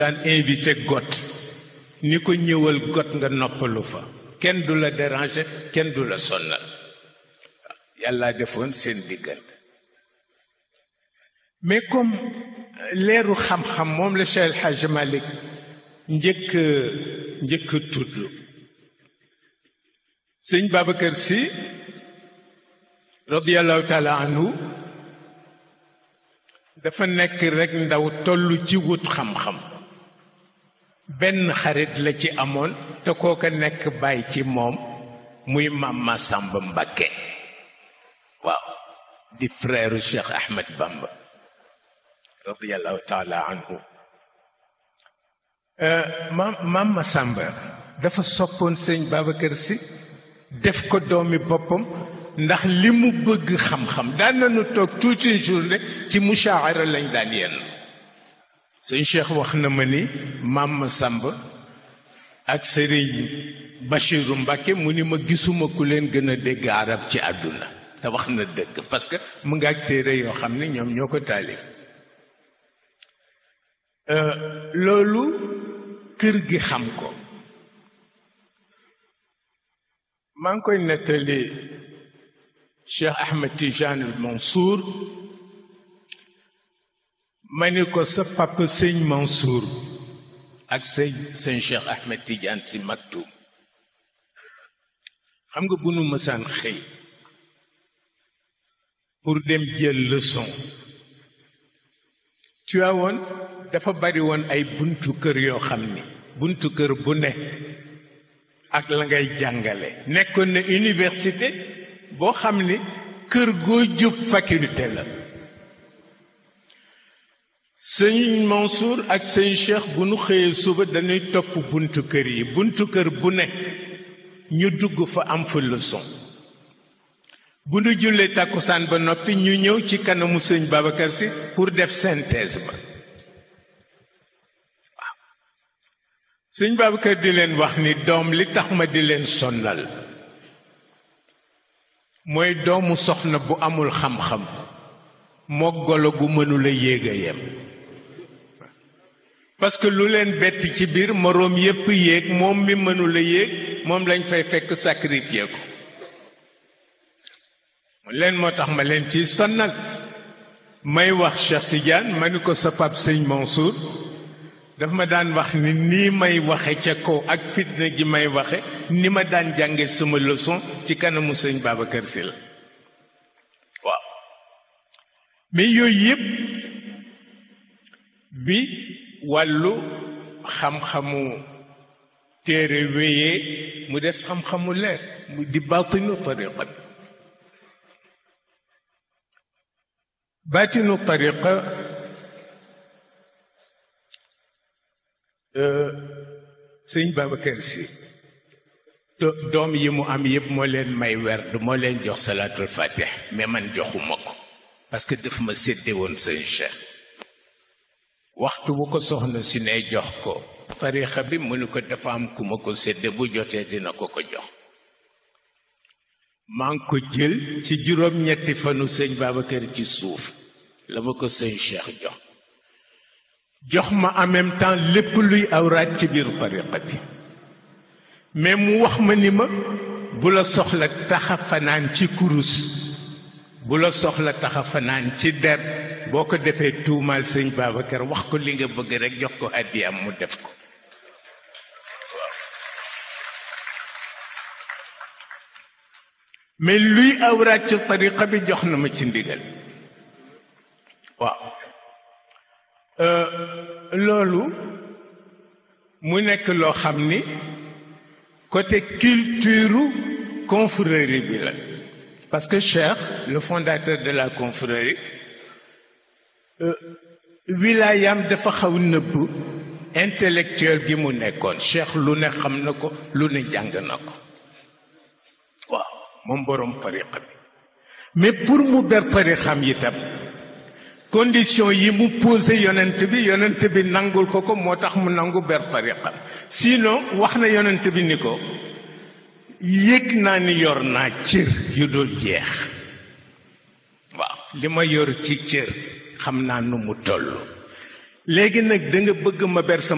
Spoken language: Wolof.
daan invité got ni ko ñëwal got nga noppalu fa kenn du la déranger kenn du la sonnal yàlla defoon seen diggante mais comme leeru xam-xam moom la Cheikh El Hadj Malick njëkk njëkk tudd sëñ Babacar Sy radiallahu taala anhu dafa nekk rekk ndaw toll ci wut xam-xam benn xarit la ci amoon te kooka nekk bàyyi ci moom muy Maam Masamba Mbakke waaw di frère Cheikh Ahmed Bamba radiallahu taala anhu maam Maam Masamba dafa soppoon sëñ Babacar Sy def ko doomi boppam ndax li mu bëgg xam-xam daan nañu toog toute une journée ci mushaara lañ daan yenn sëñ Cheikh wax na ma ni maam Masamba ak sëriñ Bachiru Mbàkke mu ni ma gisuma ku leen gën a dégg arab ci àdduna te wax na dëgg parce que mu nga ak téere yoo xam ne ñoom ñoo ko taalif loolu kër gi xam ko maa ngi koy nettali Cheikh Ahmed Tijane al Mansour ma ni ko sa papa sëñ Mansour ak sëñ sëñ Cheikh Ahmed Tidiane si Maktoum xam nga bu nu mësaan xëy pour dem jël leçon Tiwaawoon dafa bari woon ay buntu kër yoo xam ni buntu kër bu ne ak la ngay jàngale nekkoon na université boo xam ni kër goo jub faculté la sëñ Mansour ak sëñ Cheikh bu nu xëyee suba dañuy topp buntu kër yi buntu kër bu ne ñu dugg fa am fa leçon bu nu jullee tàkkusaan ba noppi ñu ñëw ci kanamu sëñ Babacar Sy pour def synthèse ba waaw sëñ Babacar di leen wax ni doom li tax ma di leen sonnal mooy doomu soxna bu amul xam-xam moo golo gu mënula yéeg a yem parce que lu leen bett ci biir moroom yépp yéeg moom mi mënula yéeg moom lañ fay fekk sacrifier ko leen moo tax ma leen ci sonnal may wax Cheikh Tidiane ma ni ko sa pap sëñ Mansour daf ma daan wax ni nii may waxe ca kaw ak fitna gi may waxe ni ma daan jànge sama leçon ci kanamu sëñ Babacar Sy la waaw mais yooyu yëpp bi wàllu xam-xamu téere wéyee mu des xam-xamu leer mu di baatinu tariqa bi baatinu tariqa sëñ Babacar Sy doom yi mu am yëpp moo leen may werd moo leen jox salaatul fatih mais man joxuma ko parce que daf ma sédde woon sëñ Cheikh waxtu bu ko soxna si ne jox ko tariqa bi mu ni ko dafa am ku ma ko sédde bu jotee dina ko ko jox maa ngi ko jël ci juróom-ñetti fanu sëñ Babacar ci suuf la ma ko sëñ Cheikh jox jox ma en même temps lépp luy awraat ci biir tariqa bi mais mu wax ma ni ma bu la soxla taxa fanaan ci kurus bu la soxla taxa fanaan ci der boo ko defee tuumaal sëñ Babacar wax ko li nga bëgg rek jox ko àddiyam mu def ko mais luy awraat ci tariqa bi jox na ma ci ndigal waaw loolu mu nekk loo xam ni côté culture confrérie bi la parce que Cheikh le fondateur de la confrérie wilaayam dafa xaw nëbb intellectuel gi mu nekkoon Cheikh lu ne xam na ko lu ne jàng na ko waaw moom boroom tariqa bi mais pour mu ber tarixam itam condition yi mu posé yonent bi yonent bi nangul ko ko moo tax mu nangu ber tariqam sinon wax na yonent bi ni ko yëg naa ni yor naa cër yu dul jeex waaw li ma yor ci cër xam naa nu mu toll léegi nag da nga bëgg ma ber sama